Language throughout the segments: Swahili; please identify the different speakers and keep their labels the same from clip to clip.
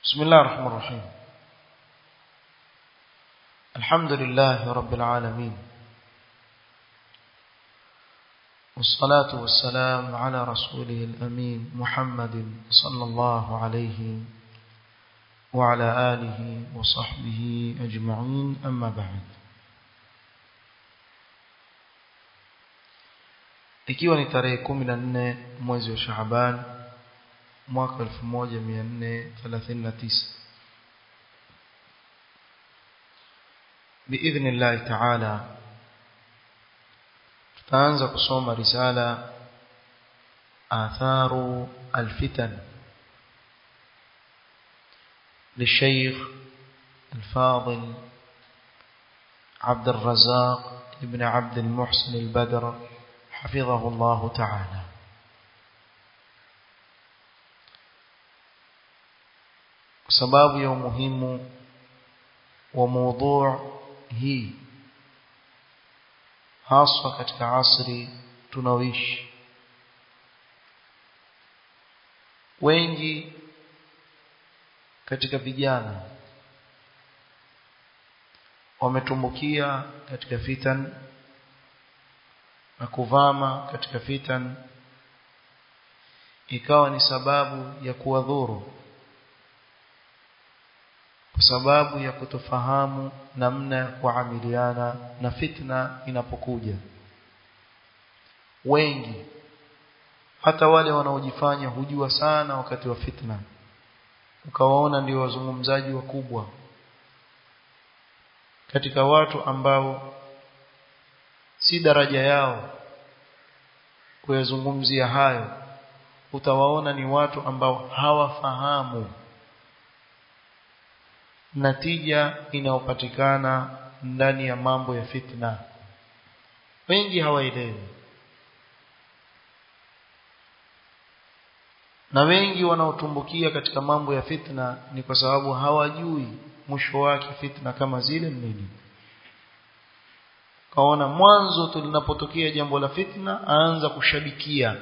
Speaker 1: بسم الله الرحمن الرحيم الحمد لله رب العالمين والصلاة والسلام على رسوله الأمين محمد صلى الله عليه وعلى آله وصحبه أجمعين أما بعد ikiwa ni tarehe 14 mwezi wa Shaaban mwaka 1439 باذن الله تعالى tutaanza kusoma risala atharu alfitan للشيخ الفاضل عبد الرزاق ابن عبد المحسن البدر حفظه الله تعالى sababu ya umuhimu wa mada hii haswa katika asri tunaoishi wengi katika vijana wametumbukia katika fitan na kuvama katika fitan ikawa ni sababu ya kuwadhuru kwa sababu ya kutofahamu namna ya kuamiliana na fitna inapokuja wengi hata wale wanaojifanya hujua sana wakati wa fitna ukawaona ndio wazungumzaji wakubwa katika watu ambao si daraja yao kuyazungumzia hayo utawaona ni watu ambao hawafahamu natija inayopatikana ndani ya mambo ya fitna wengi hawaelewi na wengi wanaotumbukia katika mambo ya fitna ni kwa sababu hawajui mwisho wake fitna kama zile nini kaona mwanzo tu linapotokea jambo la fitna aanza kushabikia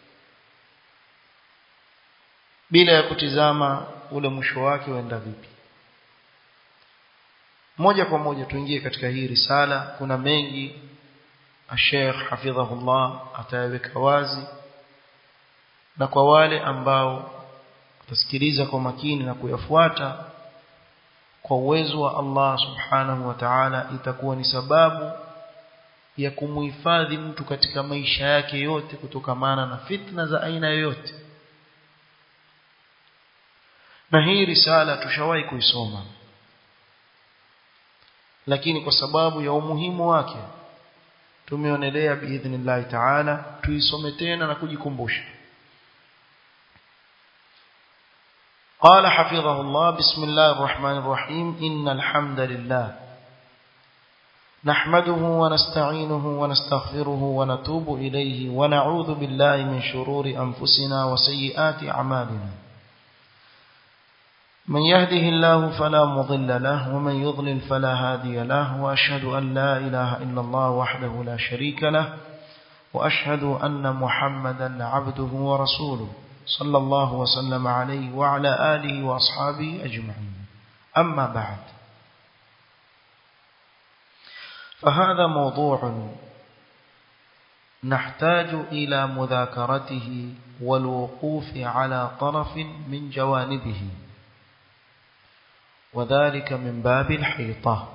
Speaker 1: bila ya kutizama ule mwisho wake uenda vipi moja kwa moja tuingie katika hii risala kuna mengi Sheikh hafidhahullah atayaweka wazi na kwa wale ambao watasikiliza kwa makini na kuyafuata kwa uwezo wa Allah subhanahu wa ta'ala itakuwa ni sababu ya kumuhifadhi mtu katika maisha yake yote kutokamana na fitna za aina yoyote na hii risala tushawahi kuisoma lakini kwa sababu ya umuhimu wake tumeonelea biidhnillah ta'ala tuisome tena na kujikumbusha قال حفظه الله بسم الله الرحمن الرحيم إن الحمد لله نحمده ونستعينه ونستغفره ونتوب إليه ونعوذ بالله من شرور أنفسنا وسيئات أعمالنا من يهده الله فلا مضل له ومن يضلل فلا هادي له وأشهد أن لا إله إلا الله وحده لا شريك له وأشهد أن محمدا عبده ورسوله صلى الله وسلم عليه وعلى آله وأصحابه أجمعين أما بعد فهذا موضوع نحتاج إلى مذاكرته والوقوف على طرف من جوانبه وذلك من باب الحيطة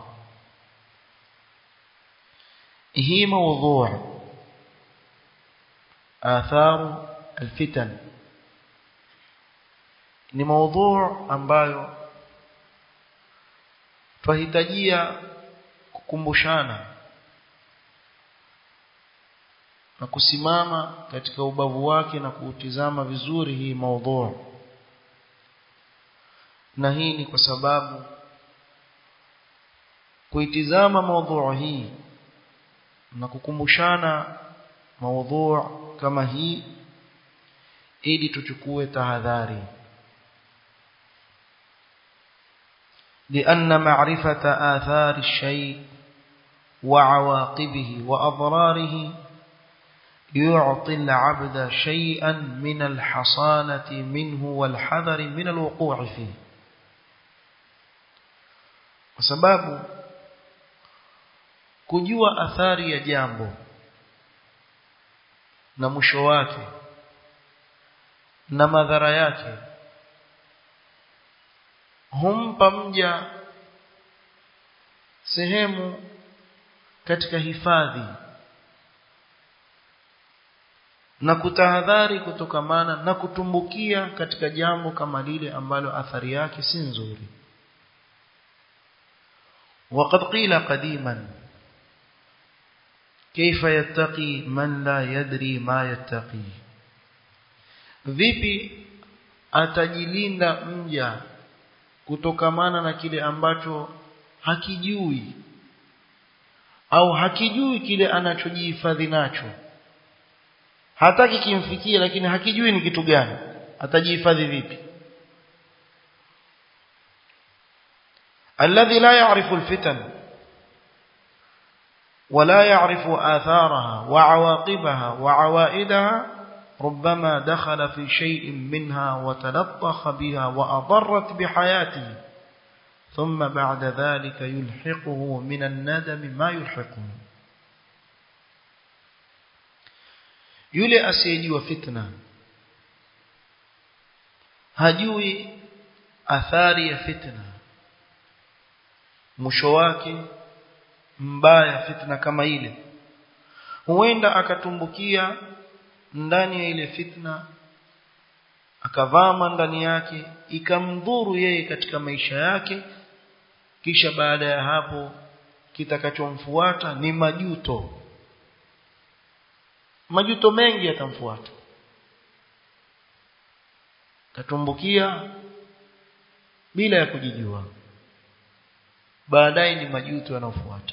Speaker 1: هي موضوع آثار الفتن ni موضوع ambayo twahitajia kukumbushana na kusimama katika ubavu wake na kuutizama vizuri hii maudhu na hii ni kwa sababu kuitizama maudhu hii na kukumbushana maudhu kama hii ili tuchukue tahadhari لأن معرفة آثار الشيء وعواقبه وأضراره يعطي العبد شيئا من الحصانة منه والحذر من الوقوع فيه kwa sababu kujua athari ya jambo na mwisho wake na madhara yake humpa mja sehemu katika hifadhi na kutahadhari kutokamana na kutumbukia katika jambo kama lile ambalo athari yake si nzuri وقد قيل قديما كيف يتقي من لا يدري ما يتقي vipi atajilinda mja kutokamana na kile ambacho hakijui au hakijui kile anachojihifadhi nacho hataki kimfikie lakini hakijui ni kitu gani atajihifadhi vipi الذي لا يعرف الفتن ولا يعرف آثارها وعواقبها وعوائدها ربما دخل في شيء منها وتلطخ بها وأضرت بحياته ثم بعد ذلك يلحقه من الندم ما يلحقه yule asiyejua fitna hajui athari ya fitna mwisho wake mbaya fitna kama ile huenda akatumbukia ndani ya ile fitna akavama ndani yake ikamdhuru yeye katika maisha yake kisha baada ya hapo kitakachomfuata ni majuto majuto mengi yatamfuata katumbukia bila ya kujijua baadaye ni majuto yanayofuata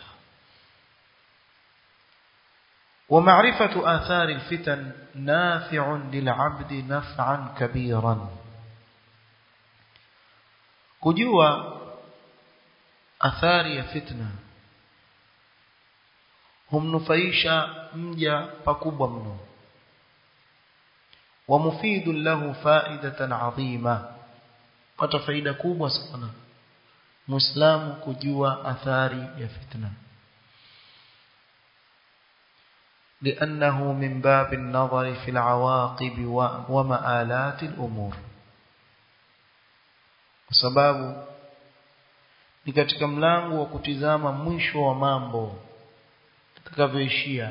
Speaker 1: ومعرفة آثار الفتن نافع للعبد نفعا كبيرا kujua athari ya fitna humnufaisha mja pakubwa mno wa mufidun lahu faidatan adhima pata faida kubwa sana muislamu kujua athari ya fitna لأنه من باب النظر في العواقب ومآلات الأمور sababu ni katika mlango wa kutizama mwisho wa mambo itakavyoishia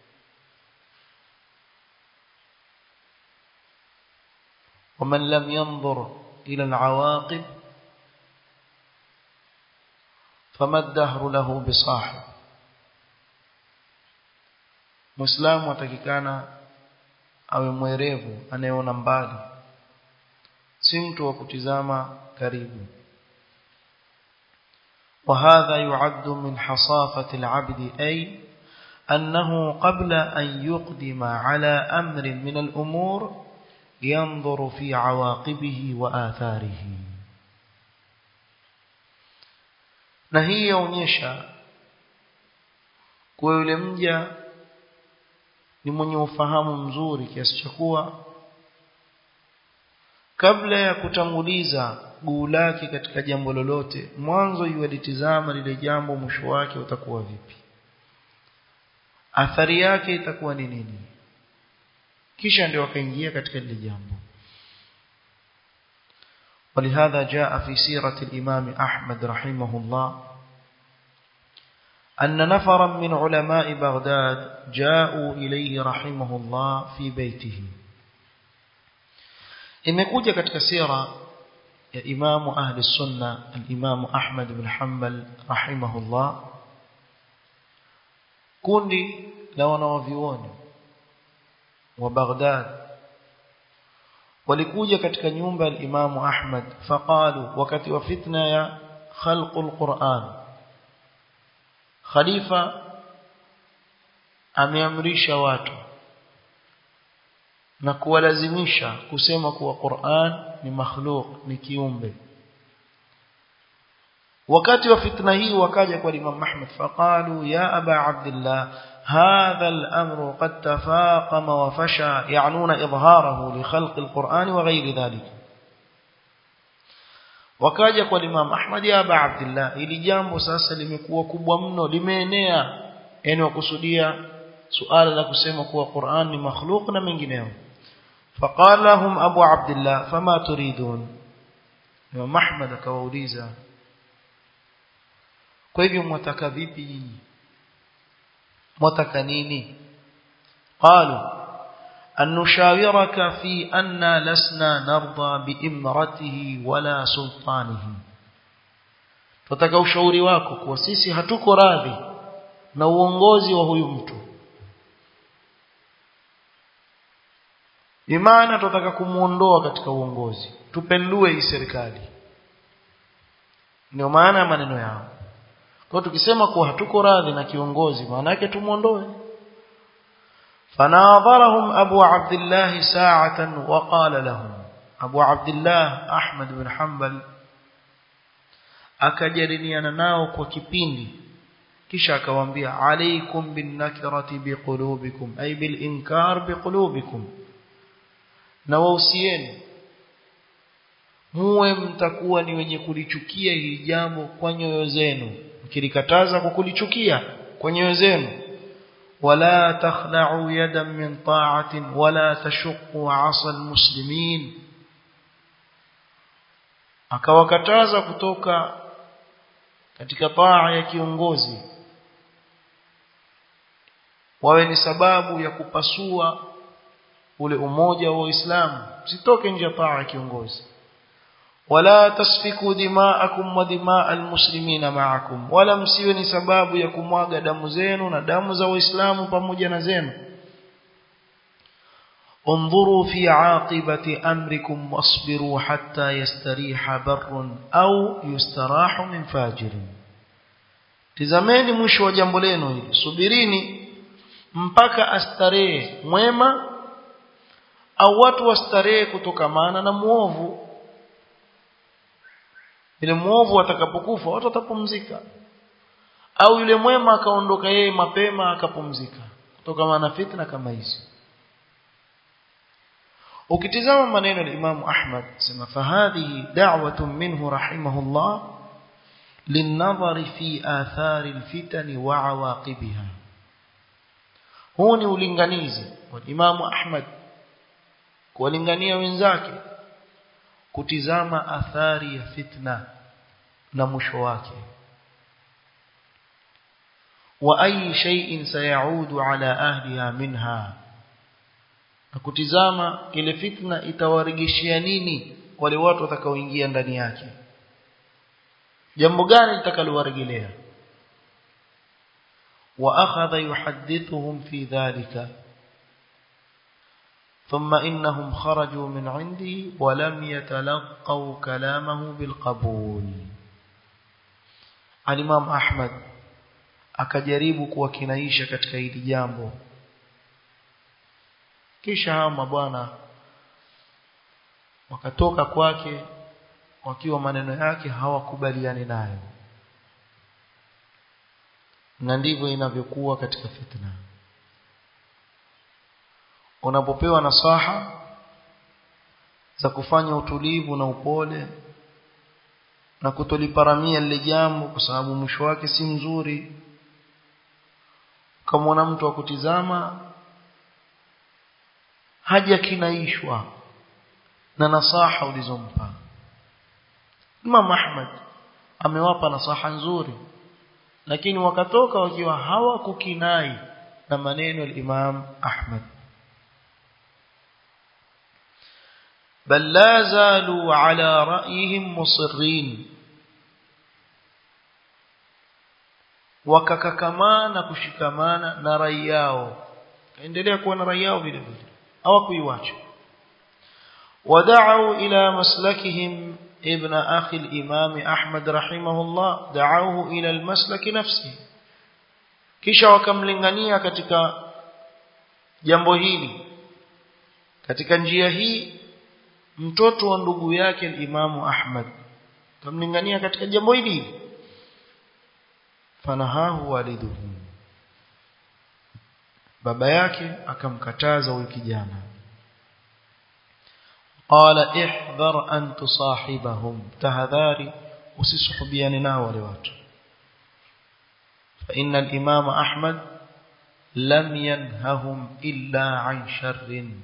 Speaker 1: ومن لم ينظر إلى العواقب فما الدهر له بصاحب Muislamu atakikana awe mwerevu anayeona mbali si mtu wa kutizama karibu وهذا يعد من حصافة العبد أي أنه قبل أن يقدم على أمر من الأمور ينظر في عواقبه وآثاره نهي يونيشا kwa yule mja ni mwenye ufahamu mzuri kiasi cha kuwa kabla ya kutanguliza guu lake katika jambo lolote mwanzo yualitizama lile jambo mwisho wake utakuwa vipi athari yake itakuwa ni nini kisha ndio akaingia katika lile jambo ولهذا جاء في سيرة الإمام أحمد رحمه الله أن نفرا من علماء بغداد جاءوا إليه رحمه الله في بيته imekuja katika sira ya imamu ahli sunna al-imamu Ahmad bin Hanbal rahimahullah kundi la wanawavioni wa Baghdad walikuja katika nyumba ya imamu Ahmad faqalu wakati wa fitna ya khalqul Qur'an khalifa ameamrisha watu na kuwalazimisha kusema kuwa Qur'an ni makhluq ni kiumbe wakati wa fitna hii wakaja kwa Imam Ahmad faqalu ya aba Abdullah هذا الأمر قد تفاقم وفشى يعنون إظهاره لخلق القرآن وغير ذلك wakaja kwa Imam Ahmad ya Aba Abdullah ili jambo sasa limekuwa kubwa mno limeenea yani wakusudia suala la kusema kuwa Qur'an ni makhluq na mengineyo فقال لهم أبو عبد الله فما تريدون Imam Ahmad akawauliza kwa hivyo mwataka vipi nyinyi mwataka nini قالوا أن نشاورك في أن لسنا نرضى بإمرته ولا سلطانه tutaka ushauri wako kwa sisi hatuko radhi na uongozi wa huyu mtu imana tutaka kumuondoa katika uongozi tupendue hii serikali ndio maana ya maneno yao kwa tukisema kuwa hatuko radhi na kiongozi maana yake tumuondoe فناظرهم أبو عبد الله ساعة وقال لهم أبو عبد الله أحمد بن حنبل akajadiliana nao kwa kipindi kisha akawaambia alaikum bin nakirati biqulubikum ay bil inkar biqulubikum na wausieni muwe mtakuwa ni wenye kulichukia hili jambo kwa nyoyo zenu mkilikataza kwa kulichukia kwa nyoyo zenu ولا تخلعوا يدا من طاعة ولا تشقوا عصا المسلمين akawakataza kutoka katika taa ya kiongozi wawe ni sababu ya kupasua ule umoja wa Uislamu sitoke nje ya taa ya kiongozi wala tasfiku dima'akum wa dima'al muslimina ma'akum wala msiwe ni sababu ya kumwaga damu zenu na damu za waislamu pamoja na zenu انظروا في عاقبة أمركم واصبروا حتى يستريح بر أو يستراح من فاجر tizameni mwisho wa jambo lenu hili subirini mpaka astarehe mwema au watu wastarehe kutokamana na muovu yule muovu atakapokufa watu watapumzika au yule mwema akaondoka yeye mapema akapumzika kutokana na fitna kama hizi ukitizama maneno ya Imam Ahmad sema fahadhihi da'watun minhu rahimahullah للنظر في آثار الفتن وعواقبها huu ni ulinganizi wa Imam Ahmad kuwalingania wenzake kutizama athari ya fitna na mwisho wake wa ayi shay'in sayaudu ala ahliha minha na kutizama ile fitna itawarejeshia nini wale watu watakaoingia ndani yake jambo gani litakalowarejelea wa akhadha yuhaddithuhum fi dhalika ثم إنهم خرجوا من عنده ولم يتلقوا كلامه بالقبول الإمام أحمد akajaribu kuwakinaisha katika hili jambo kisha hao mabwana wakatoka kwake wakiwa maneno yake hawakubaliani nayo na ndivyo inavyokuwa katika fitna unapopewa nasaha za kufanya utulivu na upole na kutoliparamia lile jambo kwa sababu mwisho wake si mzuri kama mtu akutizama haja kinaishwa na nasaha ulizompa Imam Ahmad amewapa nasaha nzuri lakini wakatoka wakiwa hawakukinai na maneno ya Imam Ahmad بل لا زالوا على رأيهم مصرين wakakakamana kushikamana na rai yao kaendelea kuwa na rai yao vile vile hawakuiwacha ودعوا إلى مسلكهم ابن أخي الإمام أحمد رحمه الله دعوه إلى المسلك نفسه kisha wakamlingania katika jambo hili katika njia hii mtoto wa ndugu yake Imamu Ahmad kamlingania katika jambo hili fanahahu waliduhu baba yake akamkataza huyu kijana qala ihdhar an tusahibahum tahadhari usisuhubiane nao wale watu fa inna al-imam ahmad lam yanhahum illa an sharrin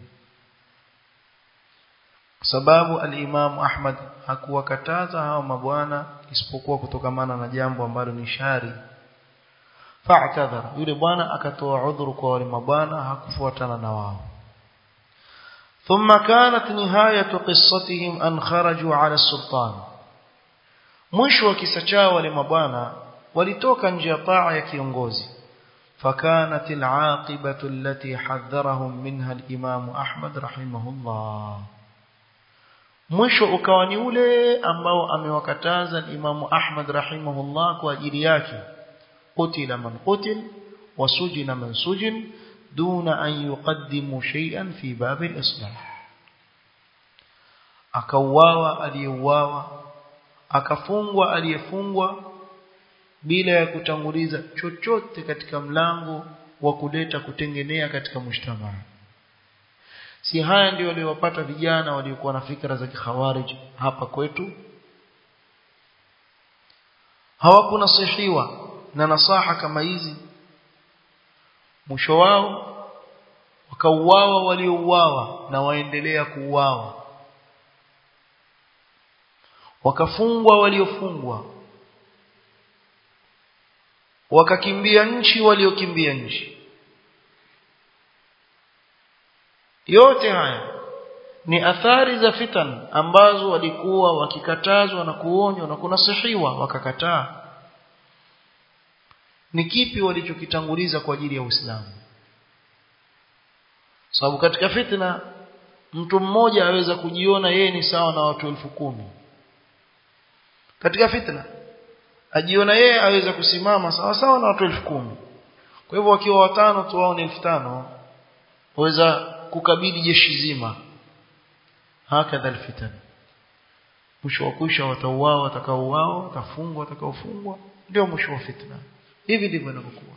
Speaker 1: sababu al-imam ahmad hakuwakataza hao mabwana isipokuwa kutokamana na jambo ambalo ni shari fa'tadhar yule bwana akatoa udhuru kwa wale mabwana hakufuatana na wao ثم كانت نهاية قصتهم أن خرجوا على السلطان mwisho wa kisa chao wale mabwana walitoka nje ya taa ya kiongozi فكانت العاقبة التي حذرهم منها الإمام أحمد رحمه الله mwisho ukawa ni ule ambao amewakataza Imamu Ahmad rahimahullah kwa ajili yake qutila man qutil wasujina man sujin duna an yuqaddimu shay'an fi bab al-islah akauawa aliyeuawa akafungwa aliyefungwa bila ya kutanguliza chochote katika mlango wa kuleta kutengenea katika mujtamaa si haya ndio waliowapata vijana waliokuwa na fikra za kikhawarij hapa kwetu hawakunasihiwa na nasaha kama hizi mwisho wao wakauawa waliouawa na waendelea kuuawa wakafungwa waliofungwa wakakimbia nchi waliokimbia nchi yote haya ni athari za fitan ambazo walikuwa wakikatazwa na kuonywa na kunasihiwa wakakataa ni kipi walichokitanguliza kwa ajili ya Uislamu sababu katika fitna mtu mmoja aweza kujiona yeye ni sawa na watu elfu kumi katika fitna ajiona yeye aweza kusimama sawa sawa na watu elfu kumi kwa hivyo wakiwa watano tu wao ni elfu tano waweza kukabili jeshi zima hakadha alfitan mwisho wa kuisha watauao watakaouao watafungwa watakaofungwa ndio mwisho wa fitna hivi ndivyo inavyokuwa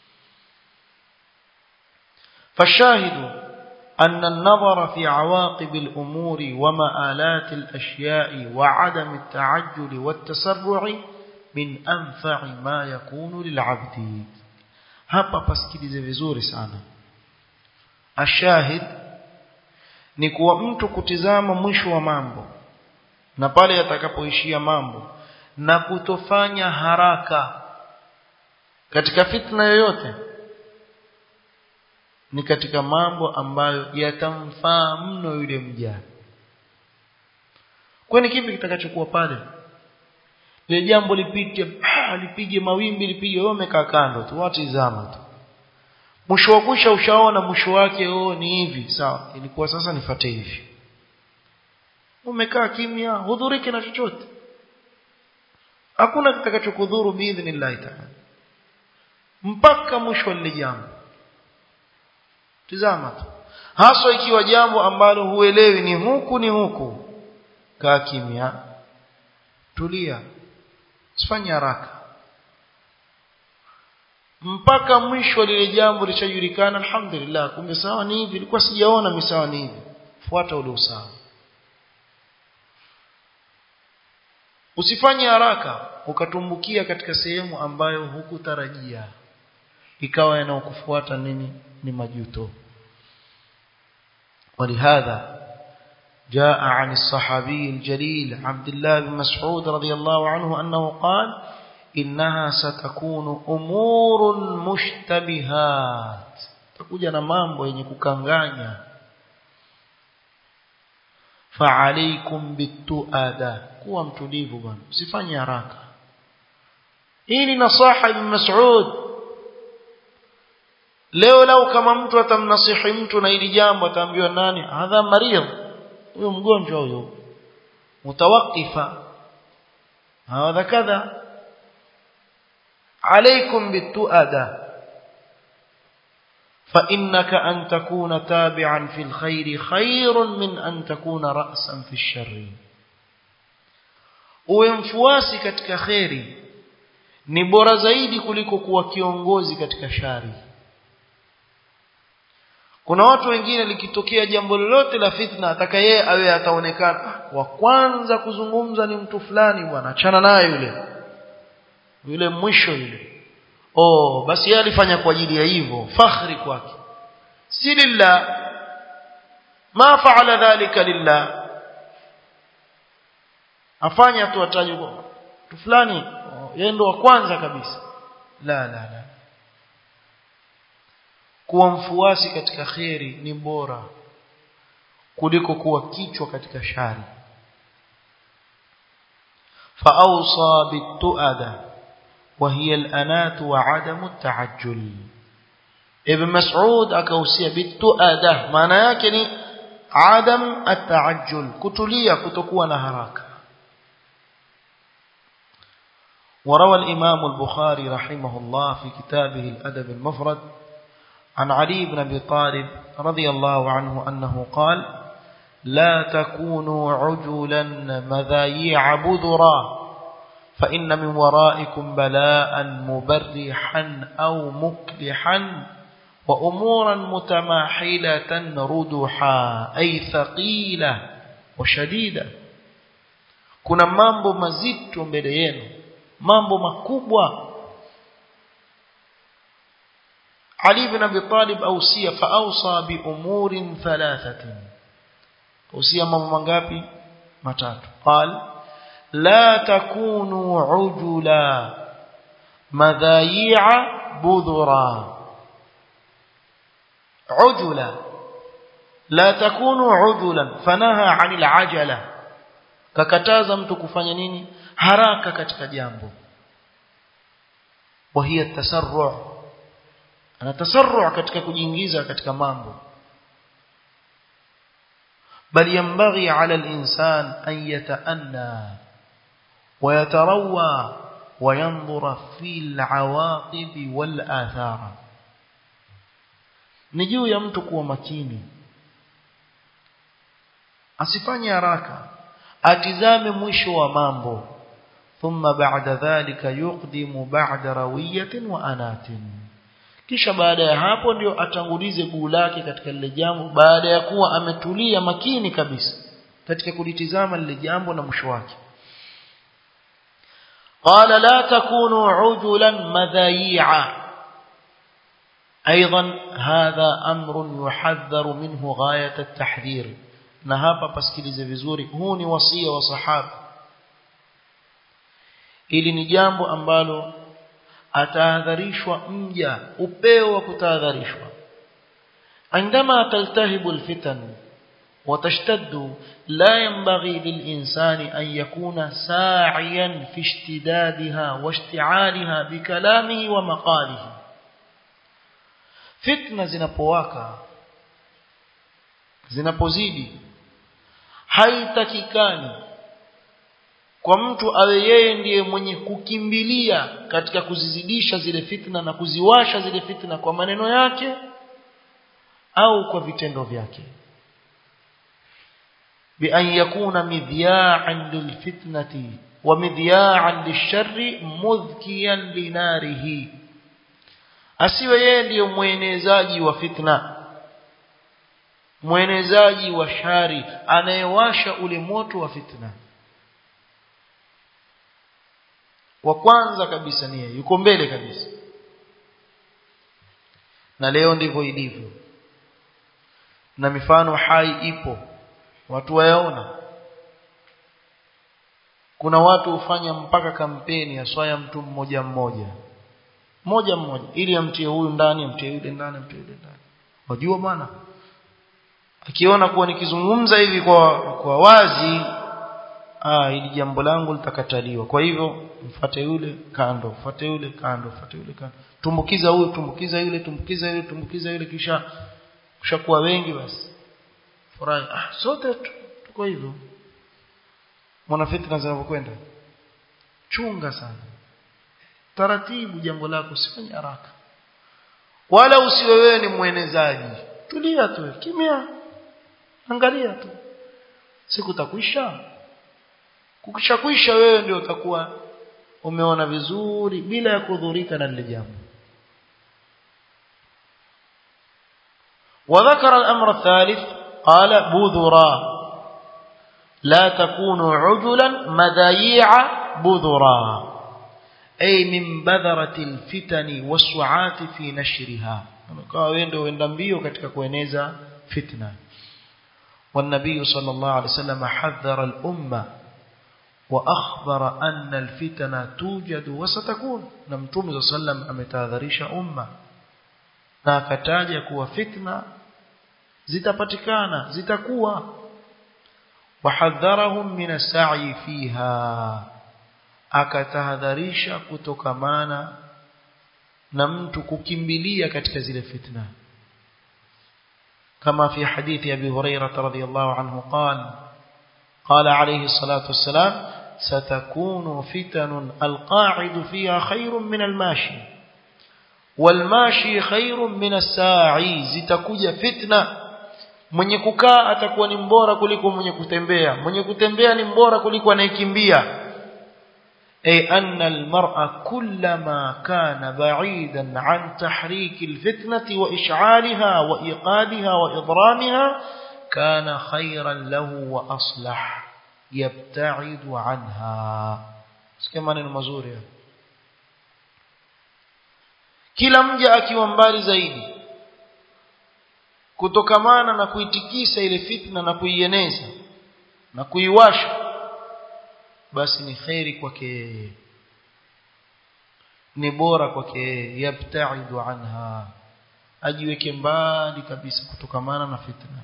Speaker 1: فالشاهد أن النظر في عواقب الأمور ومآلات الأشياء وعدم التعجل والتسرع من أنفع ما يكون للعبد hapa pasikilize vizuri sana ashahid ni kuwa mtu kutizama mwisho wa mambo na pale yatakapoishia mambo na kutofanya haraka katika fitna yoyote ni katika mambo ambayo yatamfaa mno yule mja kwani kipi kitakachokuwa pale ile jambo lipite ah, lipige mawimbi lipige wewe umekaa kando tu watizama tu mwisho wa kusha ushaona mwisho wake oh ni hivi sawa ilikuwa sasa nifate hivi umekaa kimya hudhuriki na chochote hakuna kitakachokudhuru biidhnillah ta'ala mpaka mwisho wa lile jambo tizama tu haswa ikiwa jambo ambalo huelewi ni huku ni huku kaa kimya tulia usifanye haraka mpaka mwisho lile jambo lishajulikana alhamdulillah kumbe sawa ni hivi ilikuwa sijaona misawa ni hivi fuata ule usawa usifanye haraka ukatumbukia katika sehemu ambayo hukutarajia ikawa yanayokufuata nini ni majuto ولهذا جاء عن الصحابي الجليل عبد الله بن مسعود رضي الله عنه أنه قال إنها ستكون أمور مشتبهات تكوجا na mambo yenye kukanganya فعليكم بالتؤادة kuwa mtulivu bwana usifanye haraka hii ni nasaha ibn Mas'ud leo lau kama mtu atamnasihi mtu na hili jambo ataambiwa nani hadha maridh huyo mgonjwa huyo mutawaqifa hadha kadha عليكم بالتؤدة فإنك أن تكون تابعا في الخير خير من أن تكون رأسا في الشر وينفواسي katika khairi ni bora zaidi kuliko kuwa kiongozi katika shari kuna watu wengine likitokea jambo lolote la fitna ataka yeye awe ataonekana wa kwanza kuzungumza ni mtu fulani bwana achana naye yule yule mwisho yule oh basi yeye alifanya kwa ajili ya hivyo fakhri kwake si lillah ma faala dhalika lillah afanya tu ataje mtu fulani yeye ndo wa kwanza kabisa la la la kuwa mfuasi katika kheri ni bora kuliko kuwa kichwa katika shari فأوصى بالتؤدة وهي الأنات وعدم التعجل ابن مسعود أكوسي بالتؤدة معنى يكني عدم التعجل كتلية كتكون هراك وروى الإمام البخاري رحمه الله في كتابه الأدب المفرد عن علي بن أبي طالب رضي الله عنه أنه قال لا تكونوا عجلا مذايع بذرا فإن من ورائكم بلاء مبرحا أو مكلحا وأمورا متماحلة ردحا أي ثقيلة وشديدة kuna mambo mazito mbele yenu mambo makubwa Ali bin Abi Talib ausia fa awsa bi umurin thalathatin usia mambo mangapi matatu qal la takunu ujula madhayi'a budhura ujula la takunu ujulan fanaha 'anil ajala kakataza mtu kufanya nini haraka katika jambo wa hiya tasarru' ana tasarru' katika kujiingiza katika mambo بل ينبغي على الإنسان أن يتأنى ويتروى وينظر في العواقب والآثار نجيو يمtu kuwa makini asifanye haraka atizame mwisho wa mambo thumma ba'da dhalika yuqdimu ba'da rawiyatin wa anatin kisha baada ya hapo ndio atangulize guu lake katika lile jambo baada ya kuwa ametulia makini kabisa katika kulitizama lile jambo na mwisho wake قال لا تكونوا عجلا مذايعا ايضا هذا امر يحذر منه غايه التحذير na hapa pasikilize vizuri huu ni wasia wa sahaba ili ni jambo ambalo atahadharishwa mja upeo wa kutahadharishwa عندما تلتهب الفتن وتشتد لا ينبغي للإنسان أن يكون ساعيا في اشتدادها واشتعالها بكلامه ومقاله فتنة zinapowaka zinapozidi haitakikani kwa mtu awe yeye ndiye mwenye kukimbilia katika kuzizidisha zile fitna na kuziwasha zile fitna kwa maneno yake au kwa vitendo vyake بأن يكون مذياعا للفتنة ومذياعا للشر مذكيا لناره asiwe yeye ndiye mwenezaji wa fitna mwenezaji wa shari anayewasha ule moto wa fitna wa kwanza kabisa ni yeye yuko mbele kabisa na leo ndivyo ilivyo na mifano hai ipo watu wayaona kuna watu hufanya mpaka kampeni ya swaya mtu mmoja mmoja mmoja mmoja ili amtie huyu ndani amtie yule ndani amtie yule ndani wajua bwana akiona kuwa nikizungumza hivi kwa kwa wazi ah ili jambo langu litakataliwa kwa hivyo mfuate yule kando mfuate yule kando mfuate yule kando tumbukiza huyu tumbukiza yule tumbukiza yule tumbukiza yule kisha kushakuwa wengi basi furahi ah sote tuko hivyo mwana fitna zinavyokwenda chunga sana taratibu jambo lako usifanye haraka wala usiwe wewe ni mwenezaji tulia tu kimya angalia tu siku takwisha kukishakwisha wewe ndio utakuwa umeona vizuri bila ya kudhurika na lile jambo وذكر الأمر الثالث قال بذرا لا تكونوا عجلا مذايع بذرا أي من بذرة الفتن والسعات في نشرها wakawa wendo wenda mbio katika kueneza fitna والنبي صلى الله عليه وسلم حذر الأمة وأخبر أن الفتن توجد وستكون نمتوم صلى الله عليه وسلم أمتاذريش أمة na akataja kuwa fitna zitapatikana zitakuwa wahadharahum min as-sa'i fiha akatahadharisha kutokamana na mtu kukimbilia katika zile fitna kama fi hadithi abi hurairah radhiyallahu anhu qala قال عليه الصلاة والسلام ستكون فتن القاعد فيها خير من الماشي والماشي خير من الساعي zitakuja fitna mwenye kukaa atakuwa ni mbora kuliko mwenye kutembea mwenye kutembea ni mbora kuliko anayekimbia ay anna almar'a kullama kana ba'idan an tahrik alfitnati wa ish'alha wa iqadha wa idramiha kana khayran lahu wa aslah yabta'idu anha sikia maneno mazuri kila mja akiwa mbali zaidi kutokamana na kuitikisa ile fitna na kuieneza na kuiwasha basi ni khairi kwake yeye ni bora kwake yeye yabtaidu anha ajiweke mbali kabisa kutokamana na fitna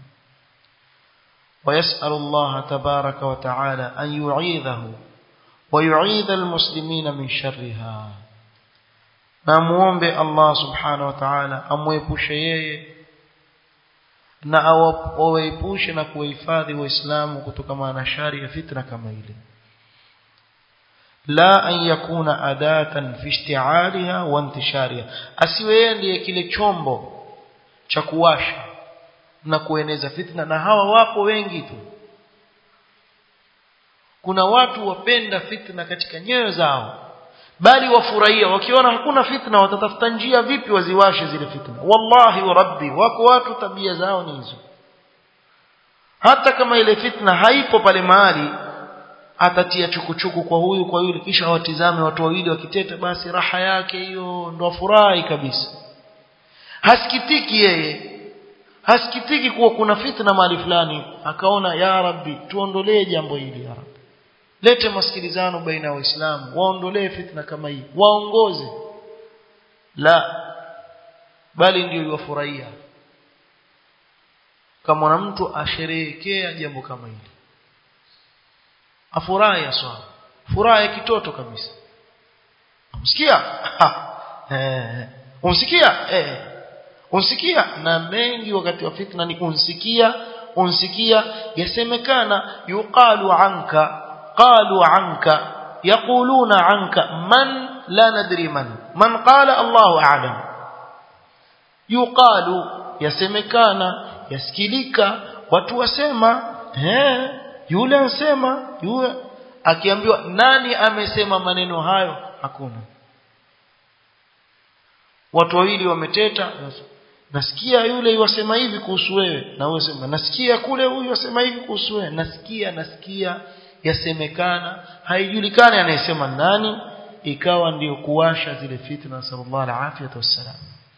Speaker 1: ويسأل الله تبارك وتعالى أن يعيذه ويعيذ المسلمين من شرها نموombe Allah subhanahu wa ta'ala amwepushe yeye na awaepushe na kuwahifadhi waislamu kutokana na shari ya fitna kama ile la an yakuna adatan fi ishti'aliha wa intishariha asiwe yeye ndiye kile chombo cha kuwasha na kueneza fitna na hawa wapo wengi tu kuna watu wapenda fitna katika nyoyo zao bali wafurahia wakiona hakuna fitna watatafuta njia vipi waziwashe zile fitna wallahi wa rabbi wako watu tabia zao ni hizo hata kama ile fitna haipo pale mahali atatia chukuchuku kwa huyu kwa yule kisha watizame watu wawili wakiteta basi raha yake hiyo ndo afurahi kabisa hasikitiki yeye hasikitiki kuwa kuna fitna mahali fulani akaona ya rabbi tuondolee jambo hili ya rabbi lete masikilizano baina ya waislamu waondolee fitna kama hii waongoze la bali ndio iwafurahia kama na mtu asherehekea jambo kama hili afurahi aswa furaha ya kitoto kabisa umsikia eh umsikia eh unsikia na mengi wakati wa fitna ni unsikia unsikia yasemekana yuqalu anka qalu anka yaquluna anka man la nadri man man qala Allahu a'lam yuqalu yasemekana yasikilika watu wasema eh yule ansema yule akiambiwa nani amesema maneno hayo hakuna watu wawili wameteta nasikia yule yasema hivi kuhusu wewe na wewe sema nasikia kule huyu yasema hivi kuhusu wewe nasikia nasikia yasemekana haijulikani anayesema nani ikawa ndiyo kuwasha zile fitna sallallahu alaihi wasallam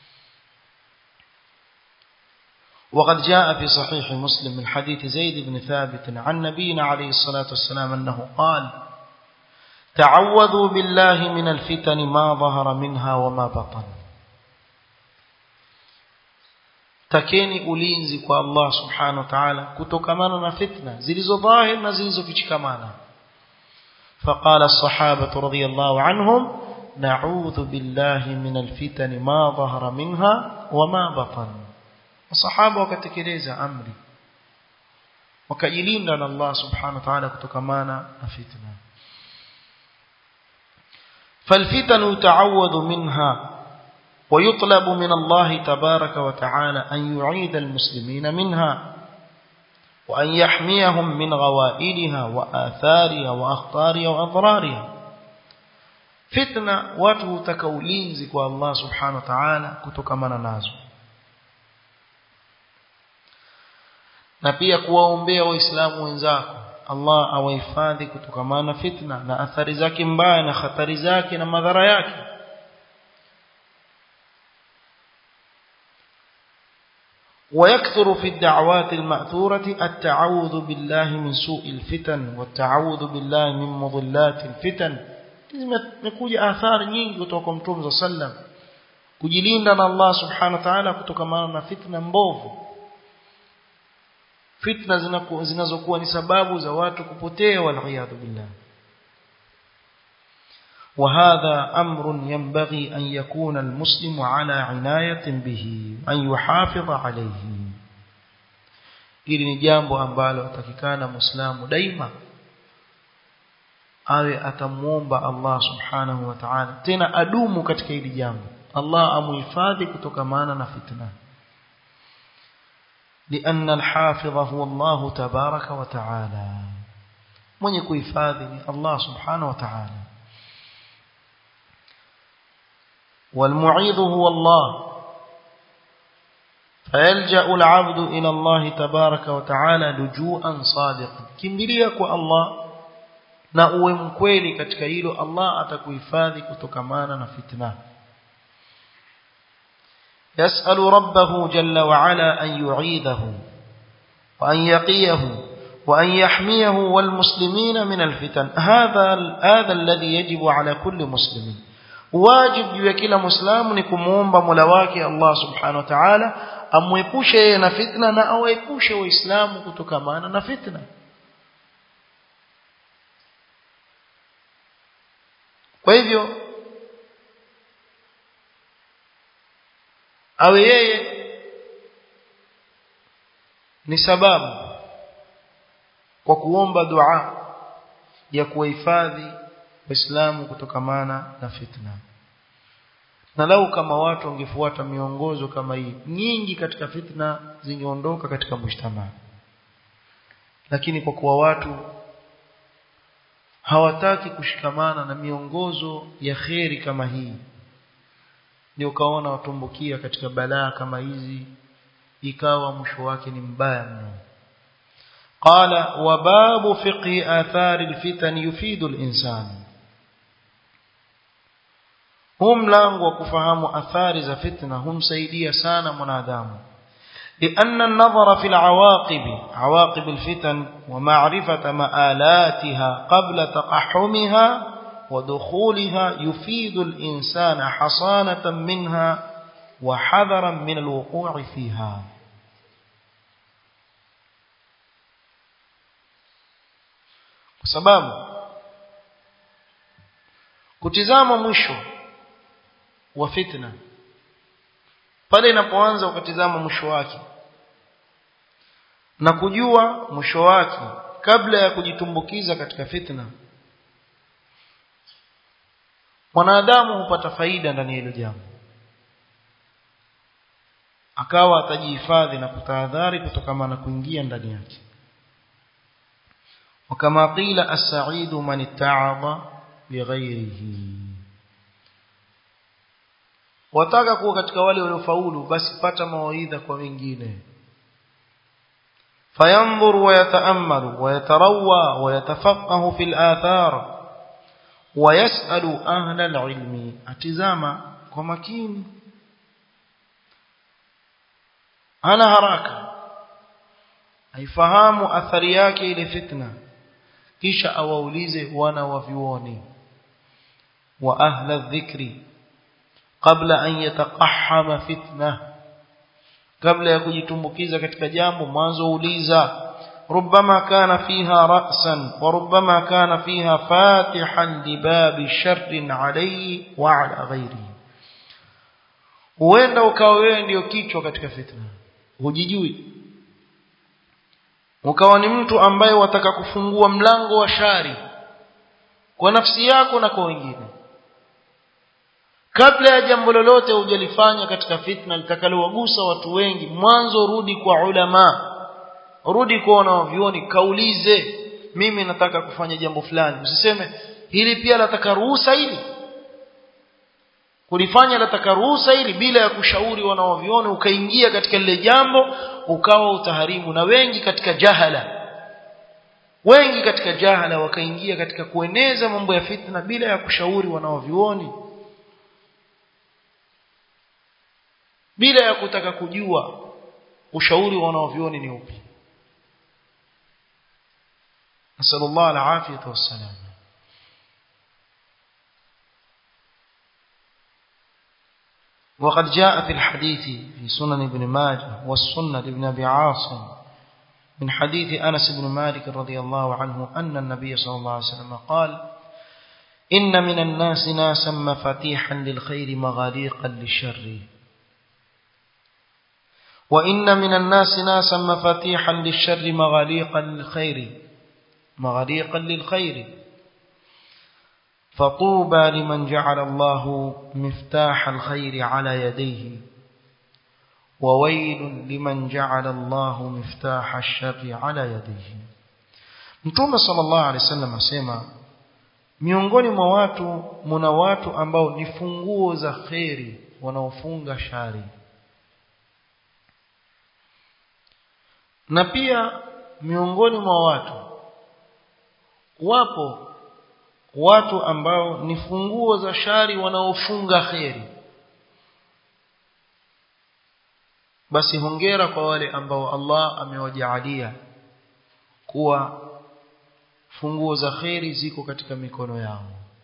Speaker 1: وقد جاء في صحيح مسلم من حديث زيد بن ثابت عن نبينا عليه الصلاة والسلام أنه قال تعوذوا بالله من الفتن ما ظهر منها وما بطن takeni ulinzi kwa Allah subhanahu wa ta'ala kutokamana na fitna zilizo dhahir na zilizofichikamana فقال الصحابة رضي الله عنهم نعوذ بالله من الفتن ما ظهر منها وما بطن الصحابة وكتكليز أمري وكجلين لنا الله سبحانه وتعالى كتكمانا فتنة فالفتن يتعوذ منها ويطلب من الله تبارك وتعالى أن يعيد المسلمين منها وأن يحميهم من غوائلها وآثارها وأخطارها وأضرارها فتنة watu takaulinzi kwa Allah subhanahu wa ta'ala kutokana nazo na pia kuwaombea waislamu wenzako Allah awahifadhi kutokana na fitna na athari zake mbaya na hatari zake na madhara yake ويكثر في الدعوات المأثورة التعوذ بالله من سوء الفتن والتعوذ بالله من مضلات الفتن zimekuja athari nyingi kutoka kwa Mtume صلى الله عليه kujilinda na Allah subhanahu wa ta'ala kutokana na fitna mbovu fitna zinazokuwa ni sababu za watu kupotea waliyadhu billah وهذا أمر ينبغي أن يكون المسلم على عناية به أن يحافظ عليه ili ni jambo ambalo atakikana muislamu daima awe atamuomba Allah subhanahu wa ta'ala tena adumu katika hili jambo Allah amuhifadhi kutokamana na fitna لأن الحافظ هو الله تبارك وتعالى من يكون الله سبحانه وتعالى والمعيذ هو الله فيلجأ العبد إلى الله تبارك وتعالى لجوءا صادقا كمبليك الله na uwe mkweli katika hilo Allah atakuhifadhi kutokamana na fitna يسأل ربه جل وعلا أن يعيذه وأن يقيه وأن يحميه والمسلمين من الفتن هذا هذا الذي يجب على كل مسلم واجب juu ya kila muislamu ni kumuomba Mola wake Allah Subhanahu wa Ta'ala amwepushe yeye na fitna na awaepushe waislamu kutokamana na fitna kwa hivyo awe yeye ni sababu kwa kuomba dua ya kuwahifadhi waislamu kutokamana na fitna na lau kama watu wangefuata miongozo kama hii nyingi katika fitna zingeondoka katika mshtama lakini kwa kuwa watu hawataki kushikamana na miongozo ya kheri kama hii ndio ukaona watumbukia katika balaa kama hizi ikawa mwisho wake ni mbaya mno qala wa babu fiqhi athari alfitan yufidu alinsan huu mlango wa kufahamu athari za fitna humsaidia sana mwanadamu لأن النظر في العواقب عواقب الفتن ومعرفة مآلاتها قبل تقحمها ودخولها يفيد الإنسان حصانة منها وحذرا من الوقوع فيها sababu kutizama mwisho wa fitna pale inapoanza ukatizama mwisho wake na kujua mwisho wake kabla ya kujitumbukiza katika fitna mwanadamu hupata faida ndani ya hilo jambo akawa atajihifadhi na kutahadhari kutokana na kuingia ndani yake وكما قيل السعيد من اتعظ بغيره wataka kuwa katika wale waliofaulu basi pata mawaidha kwa wengine fayanzur wayataammalu wayatarawwa wayatafaqahu fil athar wayasalu ahla alilmi atizama kwa makini hana haraka aifahamu athari yake ile fitna kisha awaulize wana wa vyuoni wa ahla dhikri kabla an yataqahhama fitna kabla ya kujitumbukiza katika jambo mwanzo uliza ربما كان فيها رأسا وربما كان فيها فاتحا لباب شر عليه وعلى غيره huenda ukawa wewe ndio kichwa katika fitna hujijui ukawa ni mtu ambaye wataka kufungua mlango wa shari kwa nafsi yako na kwa wengine kabla ya jambo lolote hujalifanya katika fitna litakalowagusa watu wengi mwanzo rudi kwa ulama rudi kwa wanavyuoni kaulize mimi nataka kufanya jambo fulani usiseme hili pia nataka ruhusa hili kulifanya lataka ruhusa ili bila ya kushauri wanaoviona ukaingia katika lile jambo ukawa utaharibu na wengi katika jahala wengi katika jahala wakaingia katika kueneza mambo ya fitna bila ya kushauri wanaovioni bila ya kutaka kujua ushauri wanaovioni ni upi nasallallahu alafiyata wassalam وقد جاء في الحديث في سنن ابن ماجه والسنة لابن أبي عاصم من حديث أنس بن مالك رضي الله عنه أن النبي صلى الله عليه وسلم قال إن من الناس ناسا مفاتيحا للخير مغاليقا للشر وإن من الناس ناسا مفاتيحا للشر مغاليقا للخير مغاليقا للخير فطوبى لمن جعل الله مفتاح الخير على يديه وويل لمن جعل الله مفتاح الشر على يديه Mtume sallallahu alaihi wasallam asema miongoni mwa watu muna watu ambao ni funguo za kheri wanaofunga shari na pia miongoni mwa watu wapo watu ambao ni funguo za shari wanaofunga kheri basi hongera kwa wale ambao Allah amewajaalia kuwa funguo za kheri ziko katika mikono yao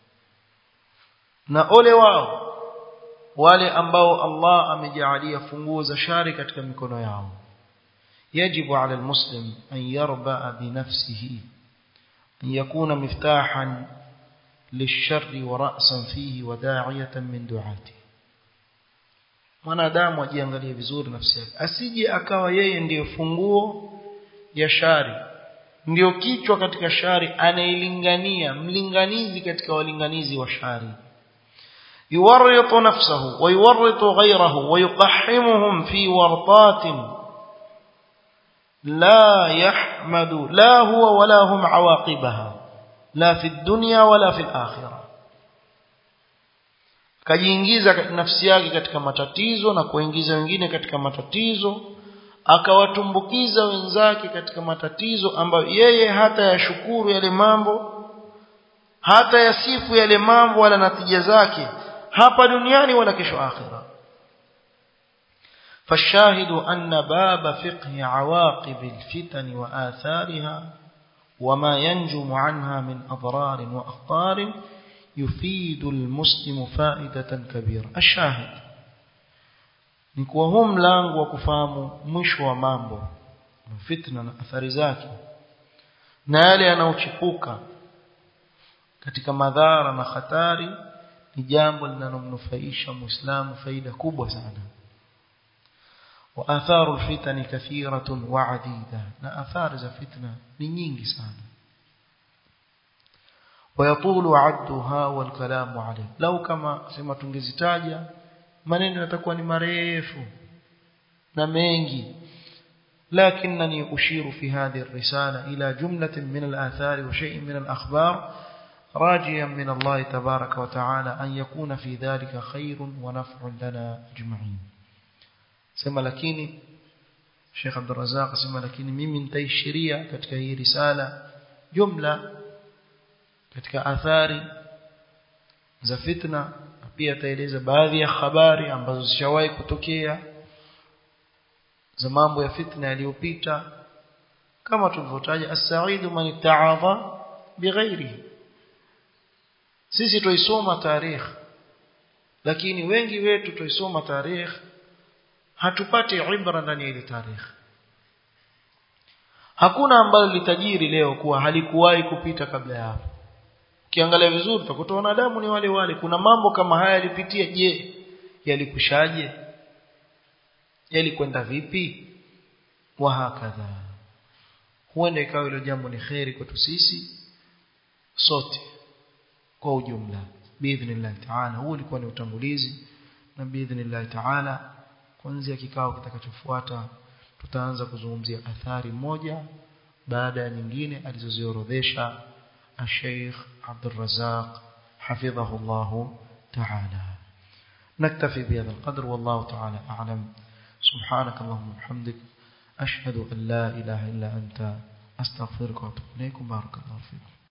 Speaker 1: na ole wao wale ambao Allah amejaalia funguo za shari katika mikono yao يجب على المسلم أن يربأ بنفسه أن يكون مفتاحا للشر ورأسا فيه وداعية من دعاته mwanadamu ajiangalie vizuri nafsi yake asije akawa yeye ndiyo funguo ya shari ndiyo kichwa katika shari anailingania mlinganizi katika walinganizi wa shari yuwarritu nafsahu wa yuwarritu ghayrahu wa yuqahhimuhum fi wartatin la yahmadu la huwa wala hum awaqibaha la fi dunya wala fi al-akhirah kajiingiza nafsi yake katika matatizo na kuingiza wengine katika matatizo akawatumbukiza wenzake katika matatizo ambayo yeye hata yashukuru yale mambo hata yasifu yale mambo wala natija zake hapa duniani wala kesho akhira فالشاهد أن باب فقه عواقب الفتن وآثارها وما ينجم عنها من أضرار وأخطار يفيد المسلم فائدة كبيرة الشاهد ni kuwa huu mlango wa kufahamu mwisho wa mambo fitna na athari zake na yale yanayochipuka katika madhara na hatari ni jambo linalomnufaisha muislamu faida kubwa sana wa atharu alfitani kathiratun wa adida na athari za fitna ni nyingi sana ويطول عدها والكلام عليه لو كما sema tungezitaja maneno yatakuwa ni marefu na mengi لكنني أشير في هذه الرسالة إلى جملة من الآثار وشيء من الأخبار راجيا من الله تبارك وتعالى أن يكون في ذلك خير ونفع لنا أجمعين سما لكني شيخ عبد الرزاق سما لكني mimi nitaishiria katika hii risala jumla katika athari za fitna pia ataeleza baadhi ya habari ambazo zishawahi kutokea za mambo ya fitna yaliyopita kama tulivyotaja as-sa'idu man ta'adha bighairihi sisi tuisoma tarikh lakini wengi wetu tuisoma tarikh hatupati ibra ndani ya ile tarikh hakuna ambalo litajiri leo kuwa halikuwahi kupita kabla ya hapo ukiangalia vizuri utakuta wanadamu ni wale wale kuna mambo kama haya yalipitia je yalikushaje yalikwenda vipi wa hakadha huenda ikawa hilo jambo ni kheri kwetu sisi sote kwa ujumla biidhnillah taala huu ulikuwa ni utangulizi na biidhnillah taala kuanzia kikao kitakachofuata tutaanza kuzungumzia athari moja baada ya nyingine alizoziorodhesha الشيخ عبد الرزاق حفظه الله تعالى نكتفي بهذا القدر والله تعالى أعلم سبحانك اللهم وبحمدك أشهد أن لا إله إلا أنت أستغفرك وأتوب إليكم بارك الله فيكم